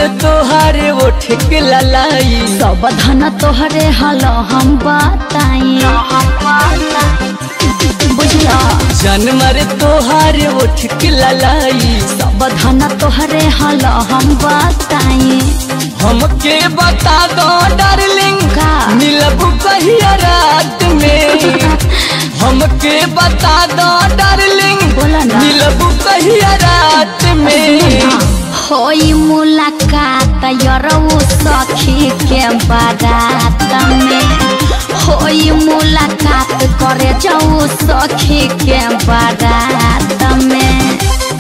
तोहार ओठ के ललाई सब धन तोहरे हल हम बताई बुझला जनमर तोहार ओठ के ललाई सब धन तोहरे हल हम बताई हमके बता दो डार्लिंग का? मिलब कहिया रात में हमके बता दो डार्लिंग बोला ना। मिलब कहिया रात में होई मुलाकात यरऊ सखी के बारात में होई मुलाकात करे जाऊ सखी के बारात में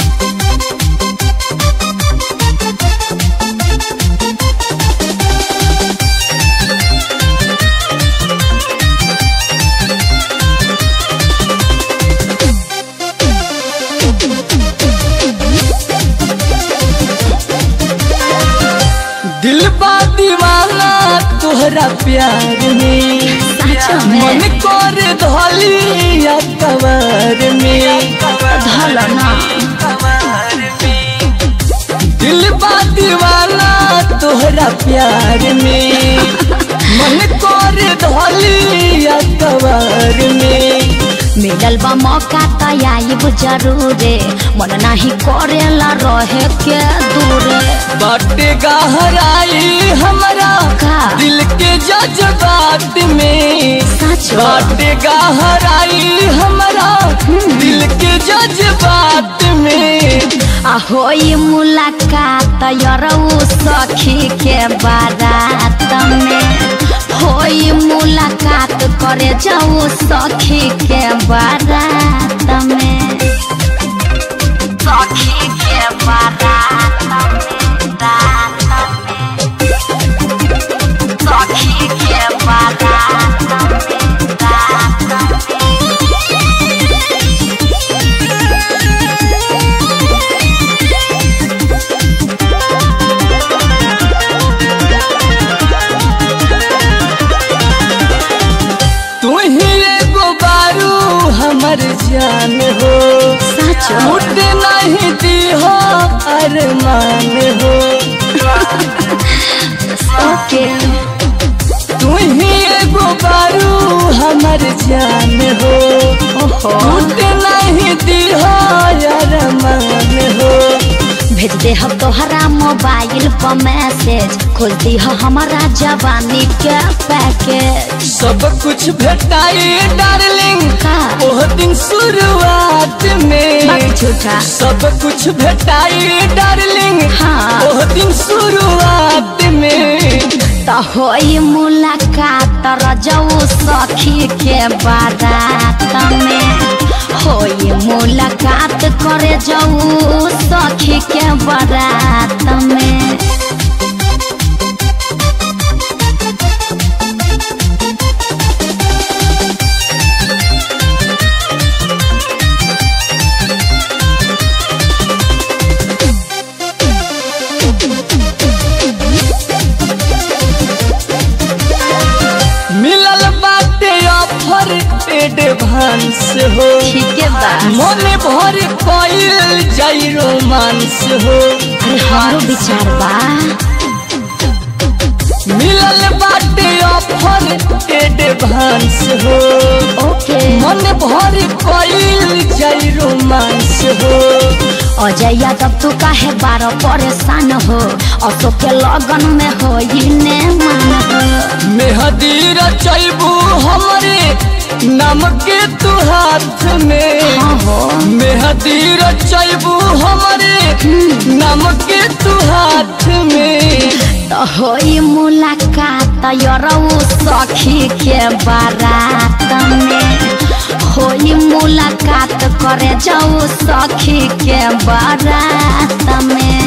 दिल बा दीवाना तोहरा प्यार में सच में मन कर धोली या कवर में धल ना दिल बा दीवाना तोहरा प्यार में मन कर धोली या कवर में मिलल बा मौका त आइब जरूरे मन नाही करेला रहे के दूरे बाटे गहराई हमारा का? दिल के जज्बात में सच बाटे गहराई हमारा दिल के जज्बात में आ होई मुलाकात यरऊ सखी के बारात में होई मुलाकात करे जाऊ सखी के बारात में सखी के बारात में रात में सखी के बारात में रात में तू ही एगो बारू हमर जान हो सच मुट नहीं दी हो अरमान हो ओके तू ही एगो बारू हमर जान हो ओहो मुट नहीं दी हो अरमान हो भेज दे हम तोहरा मोबाइल पर मैसेज खोल दी हो हमारा जवानी के पैकेज सब कुछ भेटाई डार्लिंग का ओह दिन शुरुआत में बात झूठा सब कुछ भेटाई डार्लिंग हाँ। ओह दिन शुरुआत में त होई मुलाकात रजऊ सखी के बारात में होई मुलाकात करे जाऊ सखी के बारात में मिलल बाटे ऑफर एडवांस हो ठीक है बा मन भर कइल जाई रोमांस हो अरे हमारो विचार बा मिलल बाटे ऑफर एडवांस हो ओके मन भर कइल जाई रोमांस हो अजय यादव तू काहे बारो परेशान हो अशोक के लगन में हो ने मान हो मेहदी रचैबू हमरे नाम के तू हाथ में हाँ हो मेहदी रचैबू हमरे नाम के तू हाथ में तो होई मुलाकात यरऊ सखी के बारात में होई मुलाकात करे जाऊ सखी के बारात में